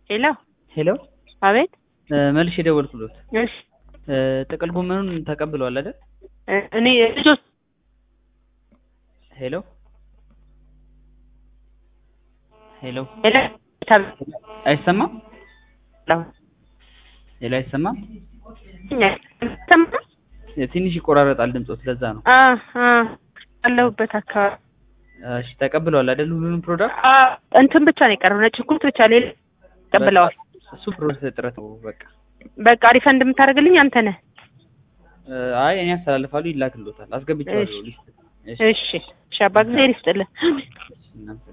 ሄሎ ሄሎ አቤት መልሽ የደወልኩሎት እሺ ጥቅል ጎመኑን ተቀብለዋል አይደል? እኔ ልጆች ሄሎ ሄሎ ሄሎ አይሰማም? ሄሎ አይሰማም? ሰማ ትንሽ ይቆራረጣል ድምፆት፣ ለዛ ነው። አ አ አለሁበት አካባቢ እሺ ተቀብለዋል አይደል? ሁሉንም ፕሮዳክት አ እንትን ብቻ ነው የቀረው ነጭ ሽንኩርት ብቻ ሌላ ተቀብለዋል። እሱ ፕሮሰስ እጥረት ነው በቃ። በቃ ሪፈንድ የምታደርግልኝ አንተ ነህ። አይ እኔ አስተላልፋለሁ፣ ይላክሎታል። አስገብቼዋለሁ ሊስት። እሺ እሺ አባ ጊዜ ይስጥልን። እናመሰግናለን።